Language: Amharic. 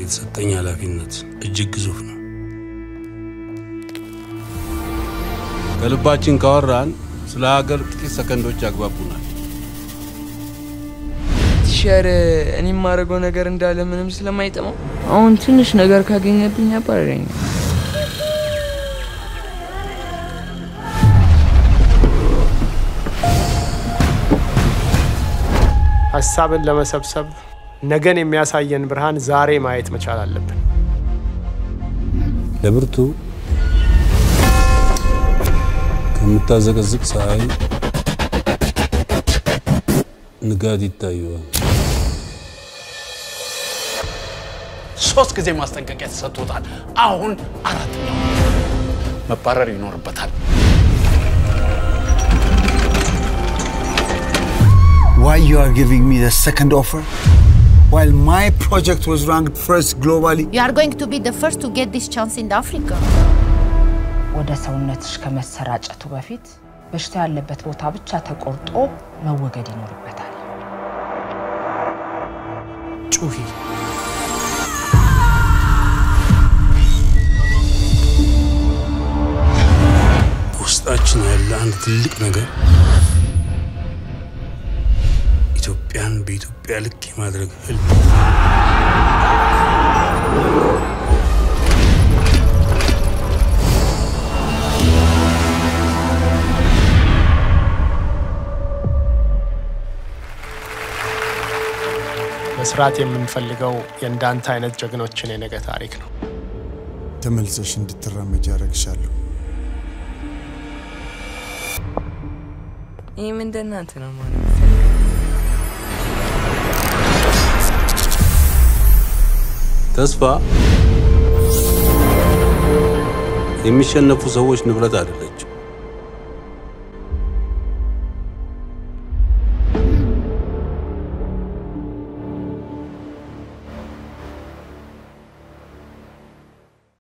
የተሰጠኝ ኃላፊነት እጅግ ግዙፍ ነው። ከልባችን ካወራን ስለ ሀገር ጥቂት ሰከንዶች ያግባቡናል። ቲሸር እኔ የማደርገው ነገር እንዳለ ምንም ስለማይጠማው አሁን ትንሽ ነገር ካገኘብኝ ያባረረኛል። ሀሳብን ለመሰብሰብ ነገን የሚያሳየን ብርሃን ዛሬ ማየት መቻል አለብን። ለብርቱ ከምታዘቀዝቅ ፀሐይ ንጋት ይታየዋል። ሶስት ጊዜ ማስጠንቀቂያ ተሰጥቶታል። አሁን አራተኛው መባረር ይኖርበታል። Why you are giving me the second offer? While my project was ranked first globally. You are going to be the first to get this chance in Africa. ወደ ሰውነትሽ ከመሰራጨቱ በፊት በሽታ ያለበት ቦታ ብቻ ተቆርጦ መወገድ ይኖርበታል። ጩሂ። በውስጣችን ያለ አንድ ትልቅ ነገር ኢትዮጵያን በኢትዮጵያ ልክ የማድረግ ህልም መስራት የምንፈልገው የእንዳንተ አይነት ጀግኖችን የነገ ታሪክ ነው። ተመልሰሽ እንድትራመጅ ያደረግሻለሁ። ይህም እንደ እናንተ ነው ማለት ተስፋ የሚሸነፉ ሰዎች ንብረት አይደለች።